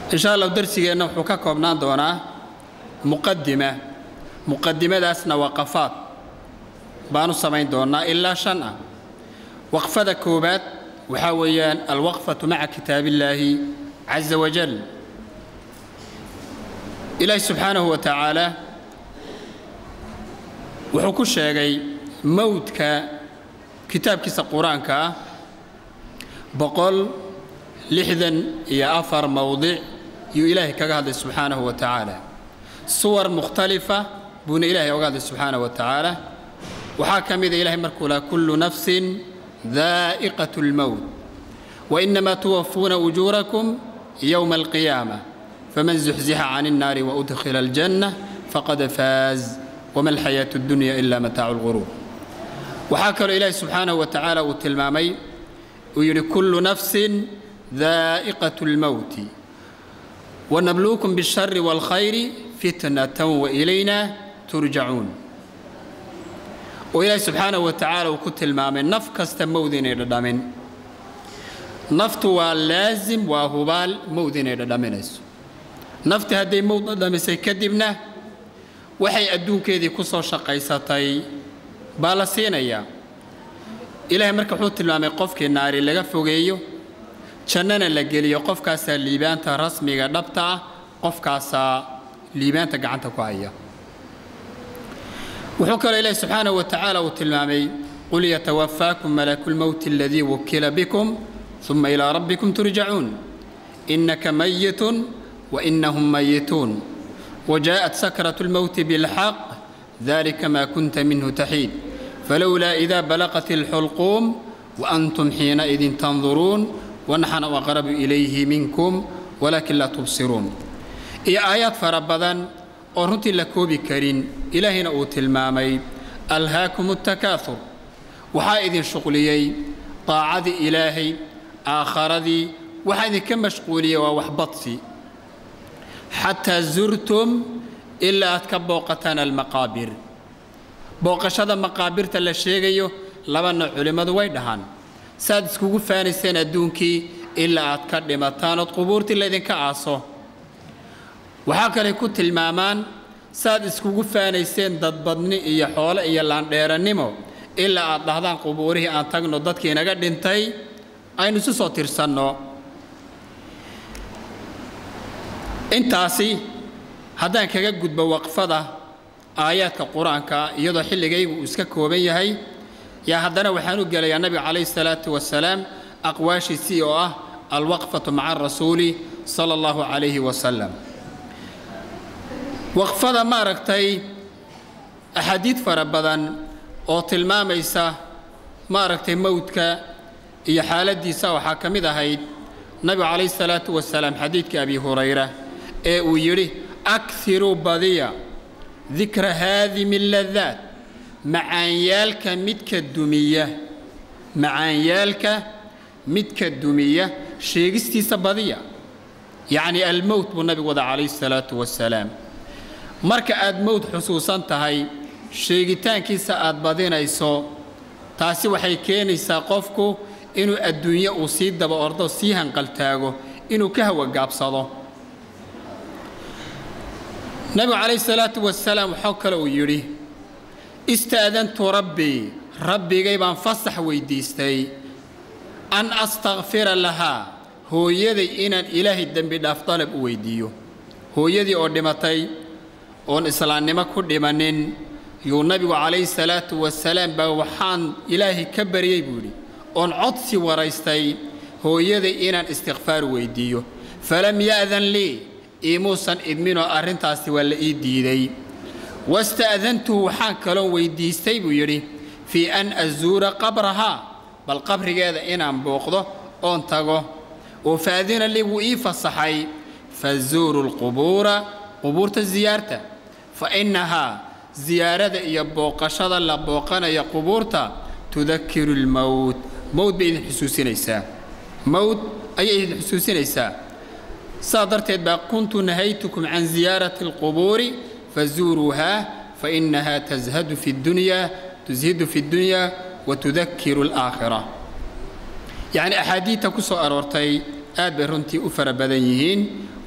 insha allah darsigeenna wuxuu ka koobnaan doonaa muqadima muqadimadaasna waqafaad baanu samayn doonnaa ilaa shan ah waqfada koowaad waxaa weeyaan alwaqfatu maca kitaabillaahi caza wajal ilaahi subxaanahu wa tacaala wuxuu ku sheegay mowdka kitaabkiisa qur-aanka ah boqol lixdan iyo afar mowdic yuu ilaahay kaga hadlay subxaanahu wa tacaala suwar mukhtalifa buuna ilaahay oga hadlay subxaanahu wa tacaala waxaa ka mida ilahay markuu laha kullu nafsin daa'iqat اlmowt wainamaa tuwafuuna ujuurakum yowma alqiyaama faman zuxzixa can الnaari waudkhila aljanna faqad faaz wma alxayaaةu اddunya ila mataacu اlguruur waxaa kaloo ilaahi subxaanahu wa tacaala uu tilmaamay uu yidhi kullu nafsin daa'iqaة اlmowti wanabluukum bالshari wاlkhayri fitnatan wailayna turjacuun oo ilaahi subxaanahu wa tacaala uu ku tilmaamay naf kasta mowd inay dhadhamin naftu waa laasim waa hubaal mowd inay dhadhaminayso nafti hadday mowd dhadhamisay kadibna waxay adduunkeedii ku soo shaqaysatay baa la siinayaa ilaahay marka wuxuu tilmaamay qofkii naari laga fogeeyo jannana la geliyo qofkaasaa liibaanta rasmiga dhabta ah qofkaasaa liibaanta gacanta ku haya wuxuu kaloo ilaahi subxaanahu wa tacaala uu tilmaamay qul yatawafaakum malaku lmowti aladii wukila bikum uma ilaa rabbikum turjacuun innaka mayitun wainahum mayituun وجاءت سكرة الموت بالحق ذلك ما كنت منه تحيد فلولا إذا بلغت الحلقوم وأنتم حينئذ تنظرون ونحن أقرب إليه منكم ولكن لا تبصرون إي آيات فربضا أرنت لكوبي كرين إلهنا أوت المامي ألهاكم التكاثر وحائذ شغليي طاعة إلهي آخر ذي وحائذ كم مشغولية ووحبطسي xataa zurtum ilaa aad ka booqataan almaqaabir booqashada maqaabirta la sheegayo labana culimmadu way dhahaan saaad iskugu faanayseen adduunkii ilaa aad ka dhimataan ood qubuurtii laydinka aaso waxaa kaley ku tilmaamaan saaad iskugu faanayseen dadbadni iyo xoole iyo laandheerannimo ilaa aad dhahdaan qubuurihii aan tagno dadkii inaga dhintay aynu isu soo tirsanno intaasi haddaan kaga gudbo waqfada aayaadka qur-aanka iyadoo xilligaygu uu iska kooban yahay yaa haddana waxaan u gelayaa nabiga calayhi salaatu wasalaam aqwaashiisii oo ah alwaqfatu maca arasuuli sala allahu calayhi wasalam waqfada maaragtay axaadiid fara badan oo tilmaamaysa maaragtay mowdka iyo xaaladdiisa waxaa ka mid ahayd nabigu calayhi salaatu wasalaam xadiidkii abi hurayra ee uu yidhi akiruu badiya dikra haadimi ladaat macaanyaalka midka dumiya macaanyaalka midka dumiya sheegistiisa badiya yacni almowt buu nabigu wada calayhi salaatu wasalaam marka aad mowd xusuusan tahay sheegitaankiisa aad badinayso taasi waxay keenaysaa qofku inuu adduunye uu sii daba ordo sii hanqaltaago inuu ka hawagaabsado nabigu calayhi salaatu wasalaam waxaa kale uu yidhi istaadantu rabbii rabbigay baan fasax weyddiistay an astakfira lahaa hooyaday inaan ilaahay dembi dhaaf dalab u weyddiiyo hooyadii oo dhimatay oon islaamnimo ku dhimanin yuu nabigu calayhi salaatu wasalaam baa waxaan ilaahay ka baryey buu yidhi oon codsi waraystay hooyaday inaan istikfaar weyddiiyo falam ya'dan lii iimuusan idminoo arrintaasi waa la ii diiday wasta'dantuhu waxaan kaloon weyddiistay buu yidhi fii an azuura qabrahaa bal qabrigeeda inaan booqdo oon tago oo faadina lii wuu ii fasaxay fazuuru lqubuura qubuurta ziyaarta fa innahaa ziyaarada iyo booqashada la booqanaya qubuurta tudakiru lmowt mowd bay idin xusuusinaysaa mowd ayay idin xusuusinaysaa saa darteed baa kuntu nahaytukum can ziyaarati alqubuuri fazuuruuhaa fainahaa tashadu fi dunyaa tushidu fi dunyaa wa tudakiru alaakhira yacni axaadiidta ku soo aroortay aad bay runtii u fara badan yihiin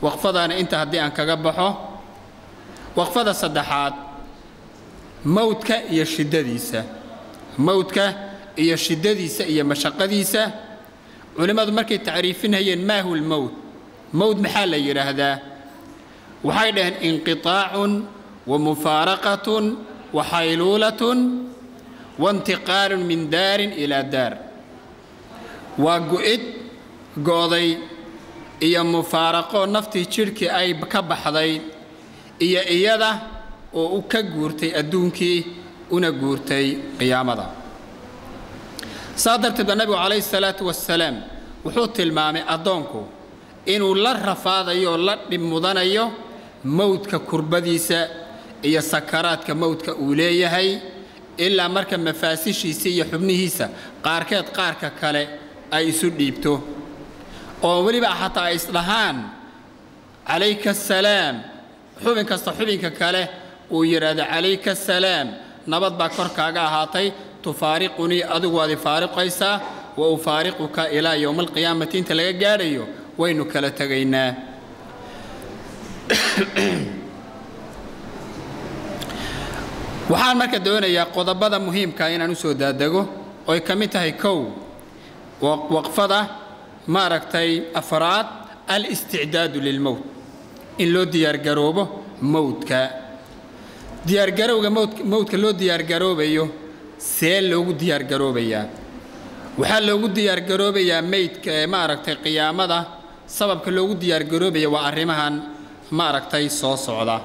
waqfadaana inta haddii aan kaga baxo waqfada saddexaad mowdka iyo shiddadiisa mowdka iyo shiddadiisa iyo mashaqadiisa culimmadu markay tacriifinayeen maahu lmowt mowd maxaa la yidhaahdaa waxay dhaheen inqiطaacun wa mufaaraqatun wa xayluulatun waintiqaalun min daarin ilaa daar waa gu'id go'day iyo mufaaraqo naftii jidhkii ay ka baxday iyo iyada oo u ka guurtay adduunkii una guurtay qiyaamada saa darteed ba nabigu calayhi salaatu wasalaam wuxuu tilmaamay addoonku inuu la rafaadayo oo la dhib mudanayo mowdka kurbadiisa iyo sakaraadka mowdka uu leeyahay ilaa marka mafaasishiisa iyo xubnihiisa qaarkeed qaarka kale ay isu dhiibto oo weliba xataa ay isdhahaan calayka asalaam xubin kasta xubinka kale uu yidhaahdo calayka asalaam nabad baa korkaaga ahaatay tufaariqunii adigu waad ifaariqaysaa wa ufaariquka ilaa yowma alqiyaamati inta laga gaadhayo waynu kala tegaynaa waxaan marka doonayaa qodobada muhiimka inaan u soo daadego oy ka mid tahay kow waqfada maaragtay afraad al-isticdaadu lilmowt in loo diyaargaroobo mowdka diyaargarowga mowdka loo diyaargaroobayo see loogu diyaargaroobayaa waxaa loogu diyaargaroobayaa meydka ee maaragtay qiyaamada sababka loogu diyaargaroobaya waa arrimahan maaragtay soo socda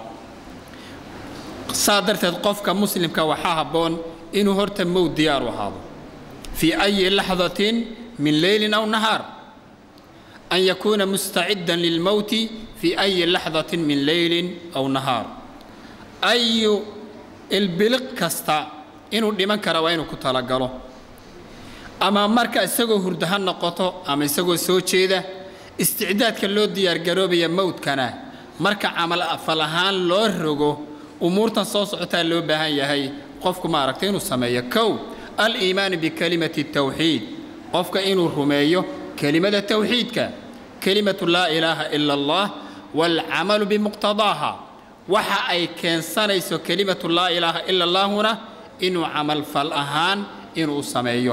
saa darteed qofka muslimka waxaa habboon inuu horta mowd diyaar u ahaado fii ayi laxdatin min leylin aw nahaar an yakuuna mustaciddan lilmowti fii ayi laxdatin min leylin aw nahaar ayu ilbiliq kasta inuu dhiman kara waa inuu ku talagalo ama marka isagoo hurdo ha noqoto ama isagoo soo jeeda isticdaadka loo diyaargaroobaya mowdkana marka camal afal ahaan loo rogo umuurtan soo socotaa loo baahan yahay qofku maaragtay inuu sameeyo kow aliimaanu bikalimati tawxiid qofka inuu rumeeyo kelimada tawxiidka kelimatu laa ilaaha ila allah waalcamalu bimuqtadaaha waxa ay keensanayso kelimatu laa ilaaha ila allaahuna inuu camal fal ahaan inuu sameeyo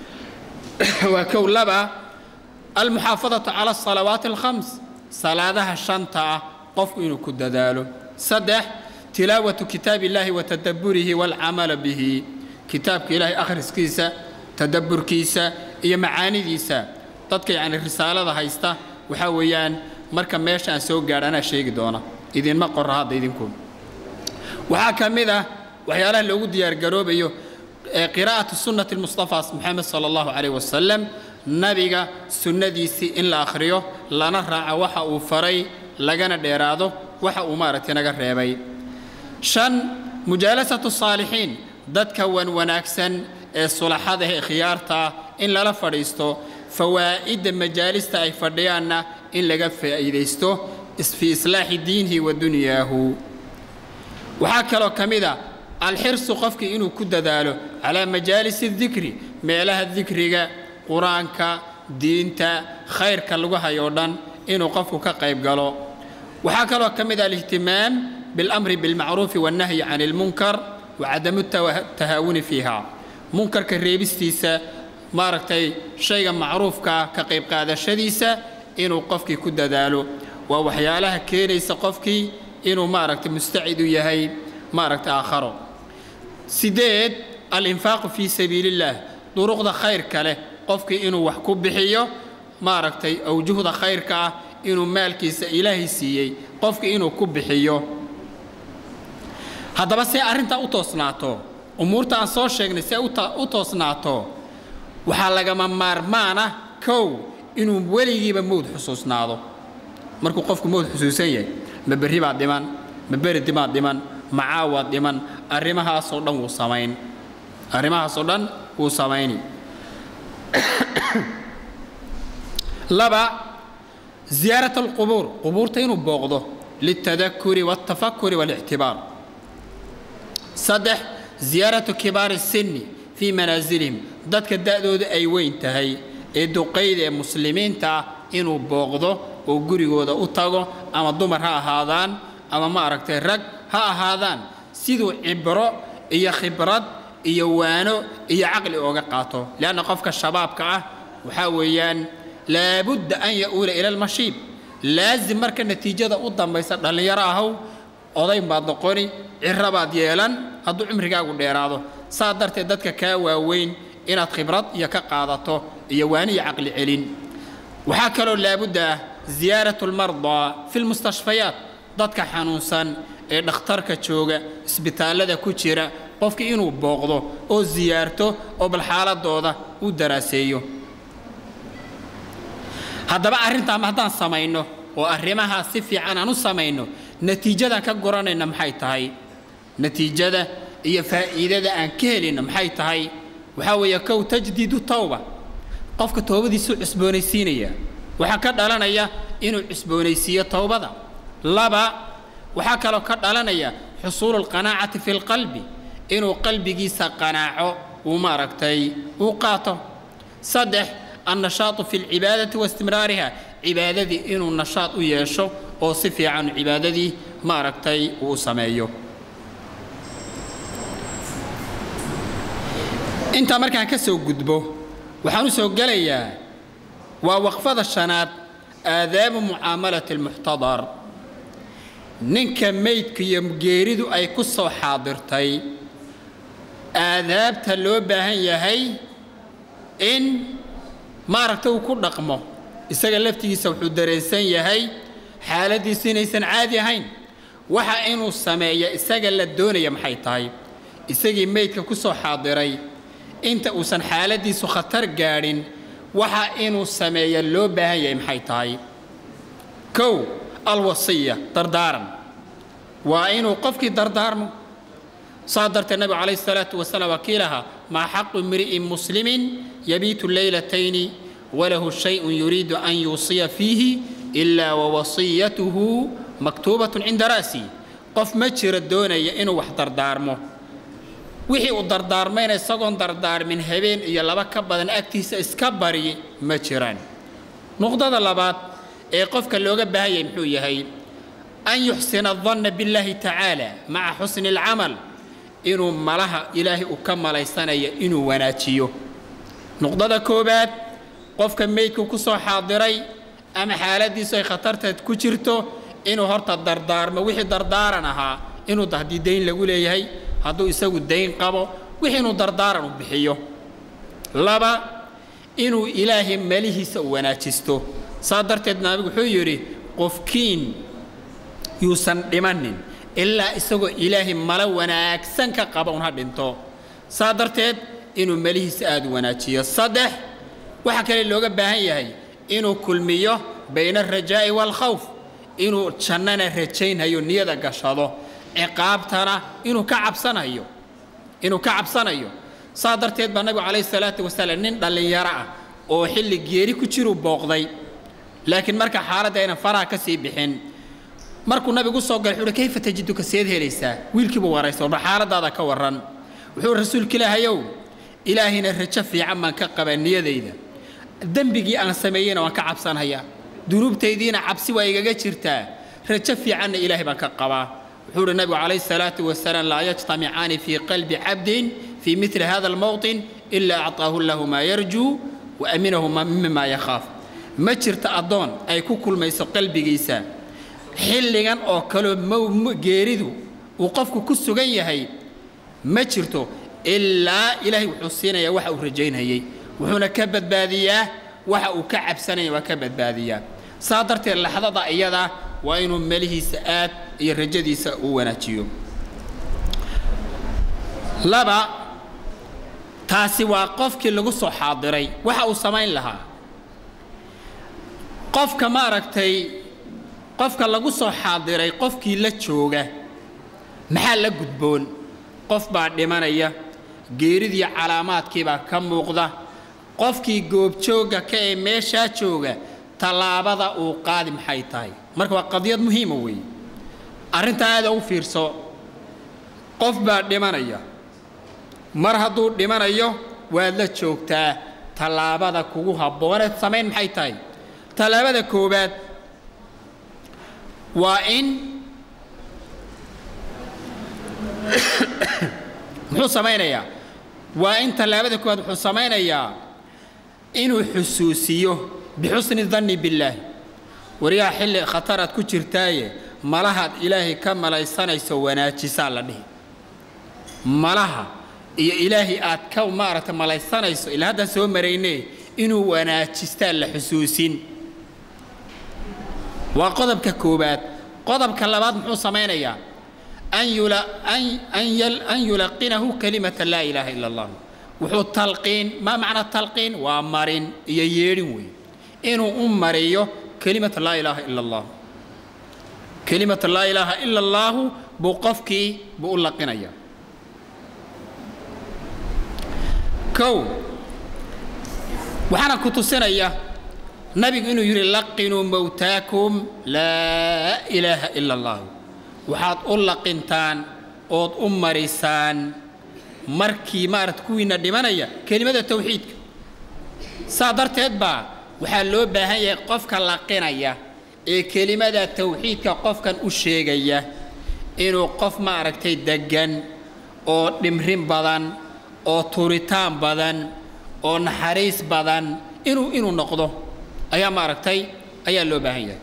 waa kow laba almuxaafadatu cala asalawaati alkhams salaadaha shanta ah qofku inuu ku dadaalo saddex tilaawatu kitaabi illaahi wa tadabburihi waalcamala bihi kitaabka ilaahay akhriskiisa tadabburkiisa iyo macaanidiisa dadka yacni risaalada haysta waxaa weeyaan marka meesha aan soo gaadha anaa sheegi doona idinma qorra hadda idinku waxaa ka mid ah waxyaalaha loogu diyaargaroobayo qiraa'atu sunnati lmustafaa moxamed sala allahu calayh wasalam nabiga sunnadiisii in la akhriyo lana raaco waxa uu faray lagana dheeraado waxa uu maaragtay naga reebay shan mujaalasatu saalixiin dadka wan wanaagsan ee sulaxada ee khiyaarta ah in lala fadhiisto fawaa'idda majaalista ay fadhiyaanna in laga faa'iidaysto fii islaaxi diinihi wa dunyaahu waxaa kaloo ka mid a alxirsu qofkii inuu ku dadaalo calaa majaalisi dikri meelaha dikriga qur-aanka diinta khayrka lagu hayoo dhan inuu qofku ka qayb galo waxaa kaloo ka mid ah alihtimaam biاlamri biاlmacruufi waannahyi can ilmunkar wa cadamu tahaawuni fiiha munkarka reebistiisa maaragtay shayga macruufkaa ka qayb qaadashadiisa inuu qofkii ku dadaalo waa waxyaalaha keenaysa qofkii inuu maaragtay mustacid u yahay maaragtay aakharo sideed alinfaaqu fii sabiili illaah duruqda khayrka leh qofkii inuu wax ku bixiyo maaragtay awjuhda khayrka ah inuu maalkiisa ilaahay siiyey qofkii inuu ku bixiyo haddaba see arrintaa u toosnaato umuurta aan soo sheegnay see u toosnaato waxaa lagama maarmaana kow inuu weligiiba mowd xusuusnaado markuu qofku mowd xusuusan yahay ma berri baad dhiman ma beridi baad dhiman ma caawaad dhiman arrimahaasoo dhan wuu samayn arrimahaasoo dhan wuu samayni laba ziyaarat alqubuur qubuurta inuu booqdo liltadakuri waaltafakuri waalictibaar saddex ziyaaratu kibaari sinni fii manaasilihim dadka da'dooda ay weyn tahay ee duqayda ee muslimiinta ah inuu booqdo oo gurigooda u tago ama dumar ha ahaadaan ama ma aragtay rag ha ahaadaan siduu cibro iyo khibrad iyo waano iyo caqli ooga qaato leanna qofka shabaabka ah waxaa weeyaan laabudda an ya'uula ila almashiib laasim marka natiijada u dambaysa dhallinyaro ahow odayn baad noqoni ciro baad yeelan hadduu cimrigaagu dheeraado saa darteed dadka kaa waaweyn inaad khibrad iyo ka qaadato iyo waani iyo caqli celin waxaa kaloo laabudda ah ziyaaratu lmardaa fi lmustashfayaat dadka xanuunsan ee dhakhtarka jooga isbitaallada ku jira qofkii inuu booqdo oo siyaarto oo bal xaaladooda u daraaseeyo haddaba arrintaama haddaan samayno oo arrimahaa si fiican aan u samayno natiijadan ka goranayna maxay tahay natiijada iyo faa'iidada aan ka helayno maxay tahay waxaa weeye kow tajdiidu tawba qofka toobadiisuu cusboonaysiinaya waxaa ka dhalanaya inuu cusboonaysiiyo towbada laba waxaa kaloo ka dhalanaya xusuulu alqanaacati fi lqalbi inuu qalbigiisa qanaaco uu maaragtay uu qaato saddex annashaatu fi lcibaadati waistimraariha cibaadadii inuu nashaad u yeesho oo si fiican cibaadadii maaragtay uu sameeyo intaa markaan ka soo gudbo waxaan u soo gelayaa waa waqfada shanaad aadaabu mucaamalati almuxtadar ninka meydka iyo geeridu ay ku soo xaadirtay aadaabta loo baahan yahay in maaragta uu ku dhaqmo isaga laftigiisa wuxuu dareensan yahay xaaladdiisu inaysan caadi ahayn waxa inuu sameeya isaga la doonaya maxay tahay isagii meydka ku soo xaadiray inta uusan xaaladdiisu khatar gaadhin waxa inuu sameeya loo baahan yahay maxay tahay kow alwasiya dardaaran waa inuu qofkii dardaarmo saa darteed nabigu calayhi salaatu wasalaam waa kii lahaa maa xaqu imri'in muslimin yabiitu leylatayni walahu shayun yuriidu an yuusiya fiihi ilaa wawasiyatuhu maktuubatun cinda ra'si qof ma jiro doonaya inuu wax dardaarmo wixii uu dardaarmayna isagoon dardaarmin habeen iyo laba ka badan agtiisa iska bari ma jiraan nuqdada labaad ee qofka looga baahan yahay muxuu yahay an yuxsina adanna billaahi tacaala maca xusni alcamal inuu malaha ilaahay uu ka malaysanayo inuu wanaajiyo nuqdada koowaad qofka meydku ku soo xaadiray ama xaaladdiisu ay khatarteed ku jirto inuu horta dardaarmo wixii dardaaran ahaa inuu haddii dayn lagu leeyahay hadduu isagu dayn qabo wixii inuu dardaaran u bixiyo laba inuu ilaahay malihiisa u wanaajisto saa darteed nabigu wuxuu yidhi qofkiin yuusan dhimanin ilaa isagoo ilaahay malo wanaagsan ka qaba un ha dhinto saa darteed inuu melihiisa aada u wanaajiyo saddex waxaa kale looga baahan yahay inuu kulmiyo bayna alrajaa'i waalkhawf inuu jannana rajaynhayo niyada gashado ciqaabtana inuu ka cabsanayo inuu ka cabsanayo saa darteed baa nabigu calayhi salaatu wasalaam nin dhallinyaro ah oo xilli geeri ku jiruu booqday laakiin marka xaaladda aynan faraha ka sii bixin markuu nabigu soo galay wuxuu kayfa tajiduka seed helaysaa wiilkiibuu waraysa warba xaaladaada ka warran wuxuu rasuulka ilaahayow ilaahayna rajo fiican baan ka qabaa niyadayda dembigii aan sameeyeyna waan ka cabsanhayaa dunuubtaydiina cabsi waa igaga jirtaa rajo fiicanna ilaahay baan ka qabaa wuxuu uhi nabigu calayhi salaatu wasalaam laa yajtamicaani fii qalbi cabdin fii mili hada almowطin ilaa acطaahu lahu maa yarjuu wa aminahu mima yakhaaf ma jirta addoon ay ku kulmayso qalbigiisa xilligan oo kaleo geeridu uu qofku ku sugan yahay ma jirto ilaa ilaahay wuxuu siinayaa waxa uu rajaynayey wuxuuna ka badbaadiyaa waxa uu ka cabsanaya waa ka badbaadiyaa saa darteed laxdada iyada waa inuu melihiisa aad iyo rajadiisa uu wanaajiyo laba taasi waa qofkii lagu soo xaadiray waxa uu samayn lahaa qofka maaragtay qofka lagu soo xaadiray qofkii la jooga maxaa la gudboon qof baa dhimanaya geeridii calaamaadkiibaa ka muuqda qofkii goobjoogga ka ee meeshaa jooga tallaabada uu qaadi maxay tahay marka waa qadiyad muhiima weeye arrintaa aada u fiirso qof baa dhimanaya mar hadduu dhimanayo waad la joogtaa tallaabada kugu habbooneed samayn maxay tahay tallaabada koowaad waa in muxuu samaynayaa waa in tallaabada koowaad wuxuu samaynayaa inuu xusuusiyo bixusni danni billaahi waryaha xilli khataraad ku jirtaaye malahaad ilaahay ka malaysanayso wanaajisaa la dhihi malaha iyo ilaahay aad ka maaragta malaysanayso ilaa haddaan soo marayne inuu wanaajistaa la xusuusin waa qodobka koowaad qodobka labaad muxuu samaynayaa an yulaqinahu kalimata laa ilaaha ila allah wuxuu talqiin maa macna talqiin waa marin iyo yeedhin weeye inuu u mariyo kelimata laa ilaaha ila allah kelimata laa ilaaha ila allaahu buu qofkii buu u laqinaya kow waxaana ku tusinaya nabigu inuu yidhi laqinuu mowtaakum laa ilaaha ila allahu waxaad u laqintaan ood u marisaan markii maarata kuwiina dhimanaya kelimada tawxiidka saa darteed baa waxaa loo baahan yahay qofka laqinaya ee kelimada tawxiidka qofkan u sheegaya inuu qof maaragtay deggan oo dhimrin badan oo turitaan badan oo naxariis badan inuu inuu noqdo ayaa maaragtay ayaa loo baahan yahay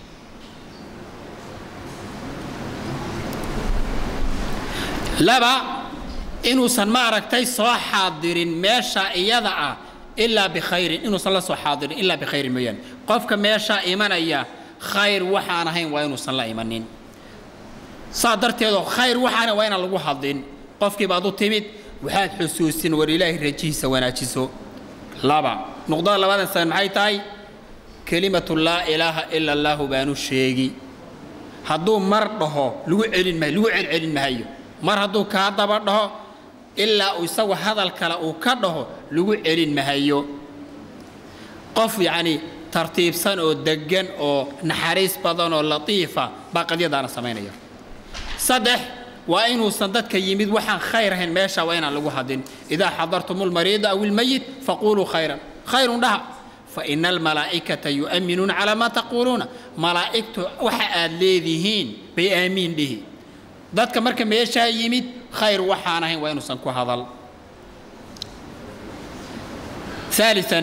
laba inuusan maaragtay soo xaadirin meesha iyada ah ilaa bikhayrin inuusan la soo xaadirin ilaa bikhayrin mooyaane qofka meeshaa imanaya khayr waxaan ahayn waa inuusan la imanin saa darteedoo khayr waxaana waa inaan lagu hadlin qofkii baad u timid waxaad xusuusin war ilaahay rajihiisa wanaajiso laba nuqdada labadan san maxay tahay kelimatu laa ilaaha ila allaahu baanu sheegi hadduu mar dhaho lagu celin mahayo lagu celcelin mahayo mar hadduu kaa daba dhaho ilaa uu isagu hadal kale uu ka dhaho lagu celin mahayo qof yacni tartiibsan oo deggan oo naxariis badan oo latiifa baa qadyadaana samaynaya saddex waa inuusan dadka yimid waxaan khayr ahayn meesha waa inaan lagu hadin idaa xadartum lmariida aw ilmayit faquluu khayran khayrun dhaha faina almalaa'ikata yu'minuuna calaa maa taquuluuna malaa'igtu waxa aad leedihiin bay aamiin dhihi dadka marka meeshaa yimid khayr waxaan ahayn waa inuusan ku hadal ثالثا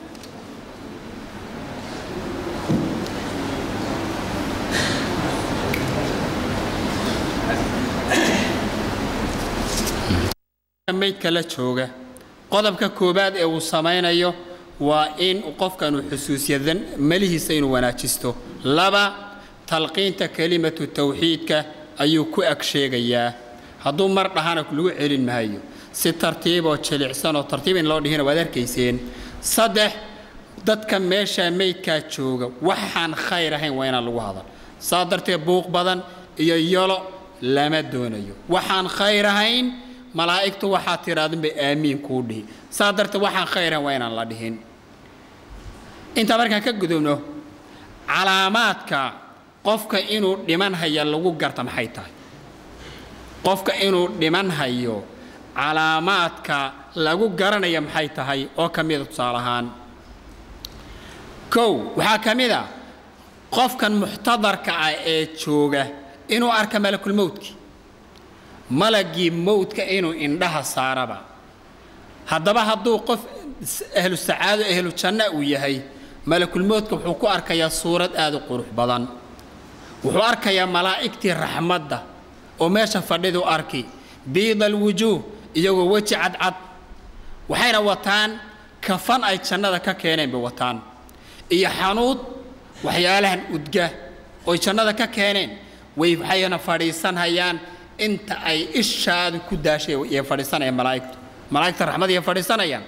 maydka la jooga qodobka koobaad ee uu samaynayo waa in qofkan uu xusuusiyo melihiisa inuu wanaajisto laba talqiinta kelimatu tawxiidka ayuu ku ag sheegayaa hadduu mar dhahana lagu celin maayo si tartiiboo jilicsan oo tartiib in loo dhihina waad arkayseen saddex dadka meeshaa meydkaa jooga waxaan khayr ahayn waa inaan lagu hadal saa darteed buuq badan iyo yolo lama doonayo waxaan khayr ahayn malaa'igtu waxaa tidhaadin bay aamiin kuu dhihi saa darteed waxaan khayr ahayn waa inaan la dhihin intaa markaan ka gudubno calaamaadka qofka inuu dhiman haya lagu garta maxay tahay qofka inuu dhiman hayo calaamaadka lagu garanaya maxay tahay oo ka mida tusaale ahaan kow waxaa ka mid a qofkan muxtadarka ah ee jooga inuu arka malakulmowdki malagii mowdka inuu indhaha saaraba haddaba hadduu qof ahlu sacaado ahlu janna uu yahay malakulmowdka wuxuu ku arkayaa suurad aad u qurux badan wuxuu arkayaa malaa'igtii raxmadda oo meesha fadhidu arki biida alwujuuh iyagoo weji cadcad waxayna wataan kafan ay jannada ka keeneen bay wataan iyo xanuud waxyaalahan udga oy jannada ka keeneen way waxayna fadhiisanhayaan inta ay ishaadu ku daashay yay fadhiisanayaan malaa'igtu malaa'igta raxmad yay fadhiisanayaan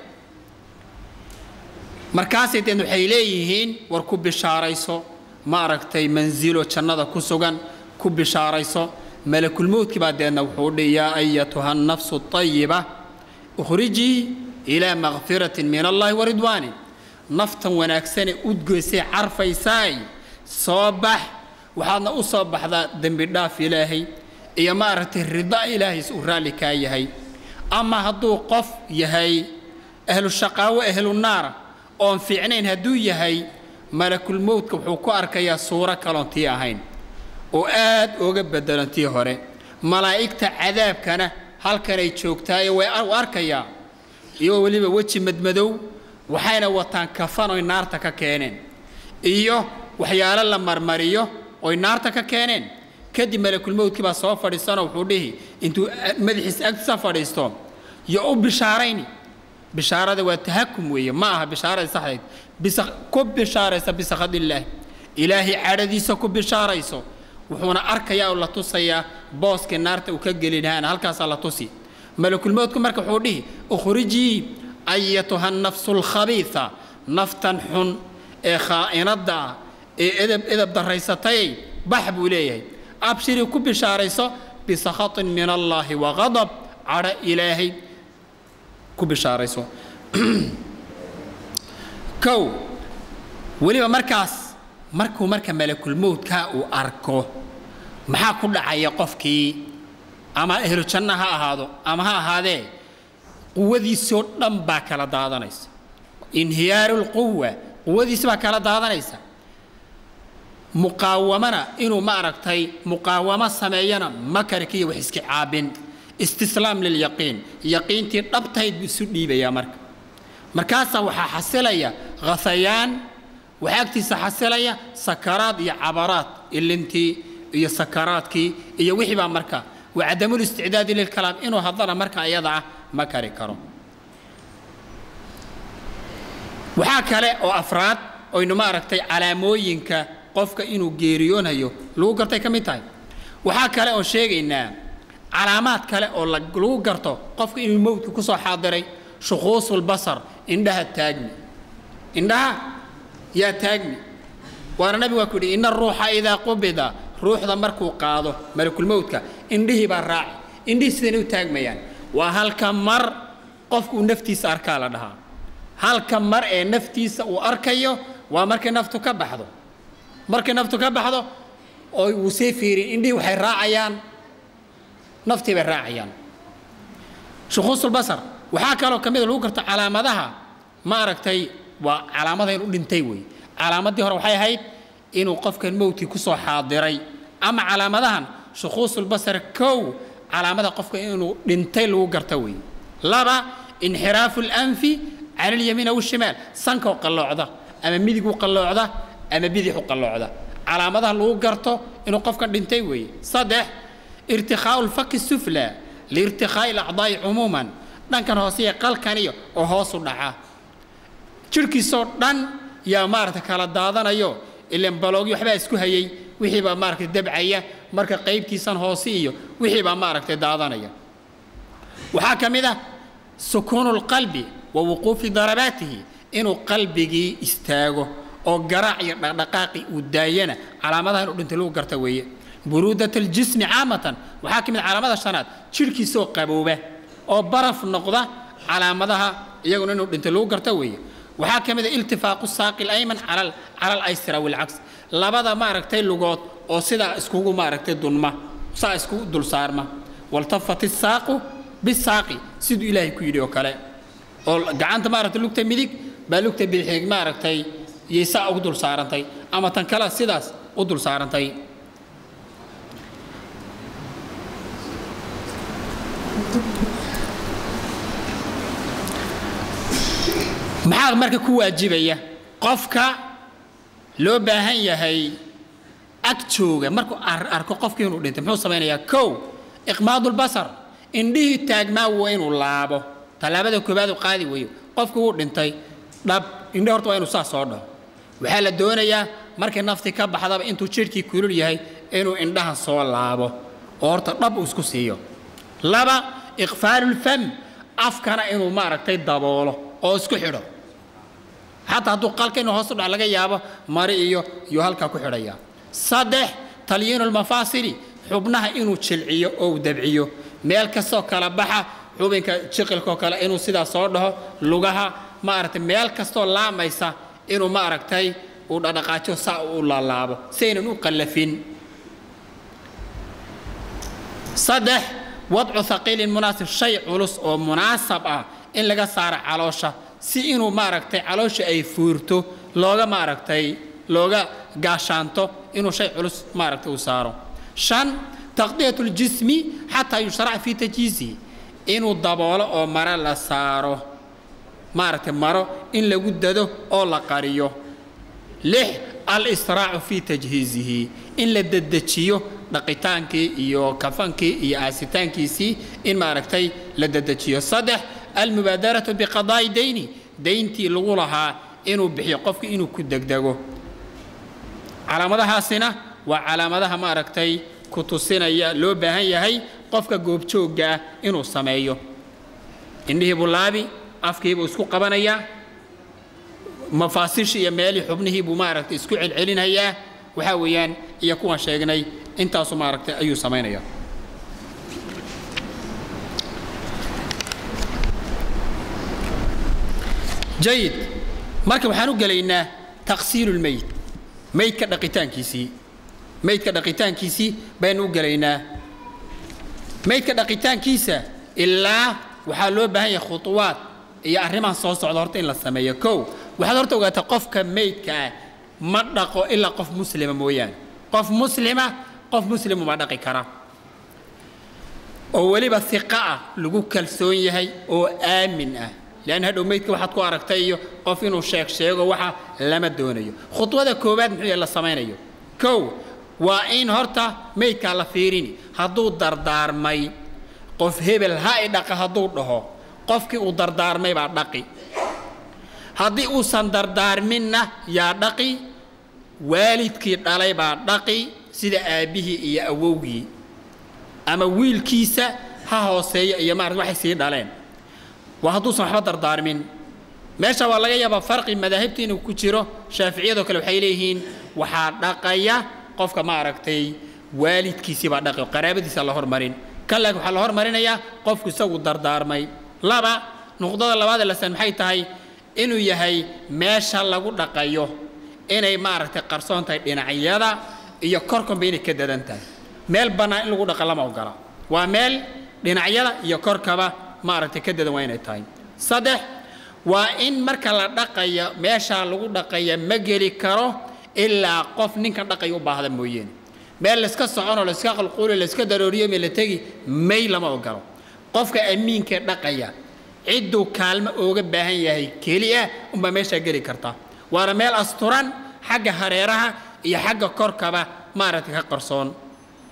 markaasay deen waxay leeyihiin war ku bishaarayso ma aragtay mansilo jannada ku sugan ku bishaarayso malakulmowdkii baa deedna wuxuu dhi yaa ayatuha nafsu ayiba ukhrijii ilaa makfiratin min allahi waridwaanin naftan wanaagsane udgoysay carfaysaay soo bax waxaadna u soo baxdaa dembi dhaaf ilaahay iyo maaragtay rida ilaahays uu raalli kaa yahay ama hadduu qof yahay ahlu shaqaawo ahlu naara oon fiicnayn hadduu yahay malakulmowdka wuxuu ku arkayaa suuro kaloon tii ahayn oo aad uga beddelantii hore malaa'igta cadaabkana halkanay joogtaayo way u arkayaa iyagoo weliba weji madmadow waxayna wataan kafan oy naarta ka keeneen iyo waxyaalo la marmariyo oy naarta ka keeneen kadib malakulmowdkii baa soo fadhiisanoo wuxuu dhihi intuu madaxiisa agtiisa fadhiisto yo u bishaarayni bishaarada waa tahakum weeye ma aha bishaaradii saxdayd bisa ku bishaaraysa bisakhadillaahi ilaahay cadhadiisa ku bishaarayso wuxuuna arkayaa oo la tusayaa booskii naarta uu ka geli lahaana halkaasaa la tusi malakulmowdku marka wuxuu dhihi ukhrijii ayatuha nafsu lkhabiisa naftan xun ee khaa'inadda ah ee edab edab daraysatayay bax buu leeyahay abshirii ku bishaarayso bisakhatin min allaahi waqadab cadho ilaahay ku bishaarayso kow weliba markaas markuu marka malakulmowdkaa uu arko maxaa ku dhacaya qofkii ama ahlu janna ha ahaado ama ha ahaadee quwadiisoo dhan baa kala daadanaysa inhiyaaru lquwa quwadiisi baa kala daadanaysa muqaawamana inuu ma aragtay muqaawamo sameeyana makarkiiyo wax iska caabin istislaam lilyaqiin yaqiintii dhabtayd buu isu dhiibayaa marka markaasaa waxaa xasilaya khasayaan waxaa agtiisa xasilaya sakaraad iyo cabaraad ilintii iyo sakaraadkii iyo wixii baa marka wa cadamulisticdaadi lilkalaam inuu haddana marka ayada ah ma kari karo waxaa kale oo afraad oynu ma aragtay calaamooyinka qofka inuu geeriyoonayo lagu gartay ka mid tahay waxaa kale oo sheegaynaa calaamaad kale oo lagu garto qofka inuu mowdka ku soo xaadiray shukuusulbasar indhaha taagmi indhaha yaa taagmi waana nabigu waa ku yidhi ina aruuxa idaa qubida ruuxda markuu qaado malakulmowdka indhihii baa raaci indhihii sidanay u taagmayaan waa halka mar qofku uu naftiisa arkaa la dhahaa halka mar ee naftiisa uu arkayo waa markay naftu ka baxdo markay naftu ka baxdo oo uu sii fiirin indhihii waxay raacayaan naftii bay raacayaan shukuusulbasar waxaa kaloo ka mida lagu garto calaamadaha ma aragtay waa calaamada inuu dhintay wey calaamaddii hore waxay ahayd inuu qofkan mowdkii ku soo xaadiray ama calaamadahan shukuusulbasar kow calaamada qofka inuu dhintay lagu garto wey laba inxiraafu lanfi cala alyamiin aw shimaal sankoo qalloocda ama midig u qalloocda ama bidix u qalloocda calaamadaha lagu garto inuu qofkan dhintay weeye saddex irtikhaau lfaki sufla liirtikhaa'i alacdaa'i cumuuman dhankan hooseiya qalkaniyo oo hoos u dhaca jidhkiisoo dhan yaa maaragtay kala daadanayo ilan baloogyo waxbaa isku hayay wixii baa maaragtay dabcaya marka qaybtiisan hoose iyo wixii baa maaragtay daadanaya waxaa ka mid ah sukuunu lqalbi wa wuquufi darabaatihi inuu qalbigii istaago oo garaac iyo dhaqdhaqaaqi uu daayana calaamadaha inuu dhintay lagu garta weeye buruudat aljismi caamatan waxaa ka mid calaamada shanaad jidhkiisoo qabooba oo baraf noqda calaamadaha iyaguna inuu dhintay lagu garta weeye waxaa ka mid a iltifaaqu saaqi alayman cala alaysra wilcaks labada maaragtay lugood oo sidaa iskugu maaragtay dunma saa iskugu dul saarma waltafat isaaqu bisaaqi siduu ilaahay ku yidhi oo kale oo gacanta maaragtay lugta midig baa lugta bidixig maaragtay yay saa ugu dul saarantay ama tan kale sidaas u dul saarantay maxaa marka ku waajibaya qofka loo baahan yahay ag jooga markuu arko qofkii inuu dhintay muxuu samaynayaa kow iqmaadulbasar indhihii taagmaa waa inuu laabo tallaabada koobaad u qaadi weeyo qofkii wuu dhintay dhab indhe horta waa inuu saas soo dhaho waxaa la doonayaa markii naftii ka baxdaba intuu jidhkii kulul yahay inuu indhaha soo laabo oo horta dhab uu isku siiyo laba iqfaalulfam afkana inuu maaragtay daboolo oo isku xidho xataa hadduu qalka inuu hoos u dhac laga yaabo mari iyo iyuu halkaa ku xidhayaa saddex talyiinu lmafaasili xubnaha inuu jilciyo oo uu dabciyo meel kastoo kala baxa xubinka jiqilkaoo kale inuu sidaa soo dhaho lugaha maaragtay meel kastoo laamaysa inuu maaragtay uu dhadhaqaajo saa u laalaabo si aynan u qallafin saddex wadcu haqiilin munaasib shay culus oo munaasab ah in laga saaro caloosha si inuu maaragtay caloosha ay fuurto looga maaragtay looga gaashaanto inuu shay culus maaragtay uu saaro shan taqdiyat ljismi xataa yushrac fii tajhiisihi inuu daboolo oo mare la saaro maaragtay maro in lagu dado oo la qariyo lix al-israacu fii tajhiizihi in la dedejiyo dhaqitaankii iyo kafankii iyo aasitaankiisii in maaragtay la dedejiyo saddex almubaadaratu biqadaa'i dayni dayntii lagu lahaa inuu bixiyo qofka inuu ku degdego calaamadahaasina waa calaamadaha maaragtay ku tusinaya loo baahan yahay qofka goobjoogga ah inuu sameeyo indhihii buu laabi afkii buu isku qabanayaa mafaasiishii iyo meelihii xubnihii buu maaragtay isku celcelinayaa waxaa weeyaan iyo kuwan sheegnay intaasu maaragtay ayuu samaynayaa jayid marka waxaan u gelaynaa taqsiilu lmeyd meydka dhaqitaankiisii meydka dhaqitaankiisii baynu u gelaynaa meydka dhaqitaankiisa ilaa waxaa loo baahan yahay khuطuwaad iyo arrimahan soo socda horta in la sameeyo kow waxaad horta ogaataa qofka meydka ah ma dhaqo ilaa qof muslima mooyaane qof muslima qof muslimu ma dhaqi kara oo weliba iqa ah lagu kalsoon yahay oo aamin ah leanna hadhow meydka waxaad ku aragtay iyo qof inuu sheeg sheego waxa lama doonayo khudwada koowaad muxuu yahay la samaynayo kow waa in horta meydkaa la fiirini hadduu dardaarmay qof hebel ha i dhaqa hadduu dhaho qofkii uu dardaarmay baa dhaqi haddii uusan dardaarminna yaa dhaqi waalidkii dhalay baa dhaqi sida aabbihii iyo awowgii ama wiilkiisa ha hooseeyo iyo maarata waxay sii dhaleen waa hadduusan waxba dardaarmin meesha waa laga yaabaa farqi madaahibta inuu ku jiro shaaficiyadoo kale waxay leeyihiin waxaa dhaqaya qofka maaragtay waalidkiisii baa dhaqi qaraabadiisa la hormarin kan laakiin waxaa la hormarinayaa qofku isagu dardaarmay laba nuqdada labaadee lasan maxay tahay inuu yahay meesha lagu dhaqayo inay maaragtay qarsoon tahay dhinacyada iyo korkanba inay ka dadan tahay meel bannaan in lagu dhaqa lama ogola waa meel dhinacyada iyo korkaba maaragtay ka dadan waa inay tahay saddex waa in marka la dhaqaya meeshaa lagu dhaqaya ma geli karo ilaa qof ninkan dhaqaya u baahda mooyeene meel layska soconoo layska qalquuliyo layska darooriyo mee la tegi may lama ogolo qofka amiinka dhaqaya cidduu kaalmo ooga baahan yahay keliya unbaa meeshaa geli karta waana meel asturan xagga hareeraha iyo xagga korkaba maaragtay ka qarsoon